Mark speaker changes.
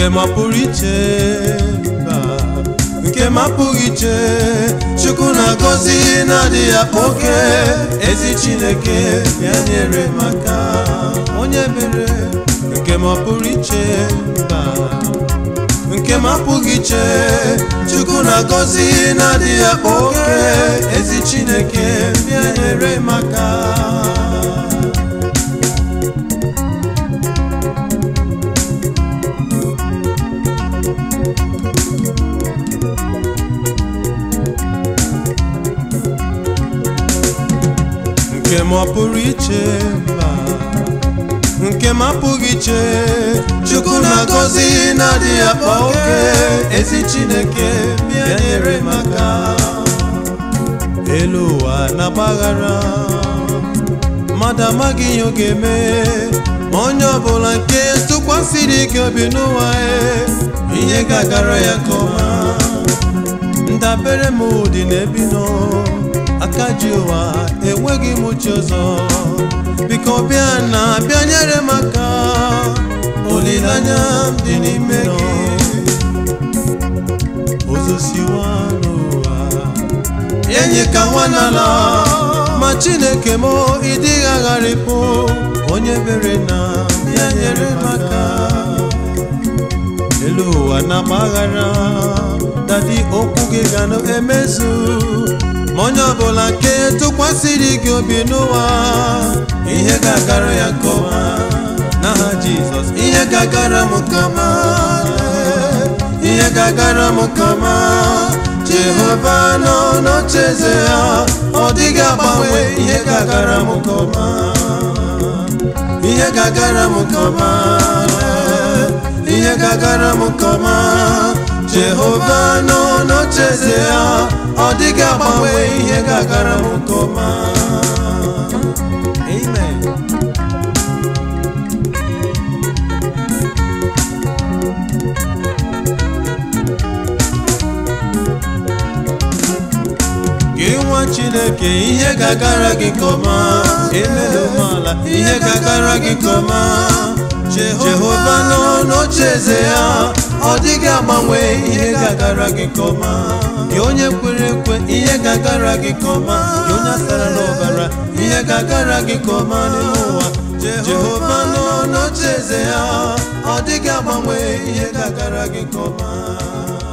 Speaker 1: nke ma pụrụ iche mba nke ma pụghị iche chukwu na-agọzi na-adịghị akpa oke ezi chineke ya nyere maka onye mere nke ma pụrụ iche mba nke ma pụghị iche chukwu na-agọzi na-adịghị akpa oke ezi chineke ya nyere maka nke ma ọ pụrụ iche mba nke ma apụghị iche chukwu na-agọzi na-adịghị akpa oke ezi chineke bịa nyere maka elu ụwa na-agbaghara mmadụ amaghị ihe ọ ga-eme ma onye ọbụla nke tụkwasịrị gị obi n'ụwa e, ihe ga-agara ya nke ọma ndabere m dị n'ebi nọ aka ji ụwa enweghị m uche ọzọ biko bịa na bịa nyere m aka olileanya m dị n'ime gị ozosiwa n'ụwa enyi ka nwa n'ala ma chineke m ịdịghị agharịpụ onye bere na bịa nyere m aka elu ụwa na-agbaghara dadi okwu gị ga na-emezu ma onye ọbụla nke tụkwasịrị gị obi n'ụwa ihe ga-agara ya nke ọma n'aha jizọs ihe ga-agara m nke ọma ihe ga-agara m nke ọma jehova nọ n'ocheeze ya ọ dịghị agbanwe ihe ga-agara m nke ọma ihe ga-agara m nke ọma ihe ga-agara m nke ọma jehova nọ n'ocheeze ya ọ dịghị agbanwe ihe ga-agara m nke ọma amen gị nwa chineke ihe ga-agara gị nke ọma emela umeala ihe ga-agara gị nke ọma jehova nọ n'ocheeze ya ọ dịghị agbanwe ihe ga-agara gị nke ọma gị onye kwere ekwe ihe ga-agara gị nke ọma gị onye asara n'ọbara ihe ga-agara gị nke ọma n'ime ụwa jehova nọ n'ocheeze ya ọ dịghị agbanwe ihe ga-agara gị nke ọma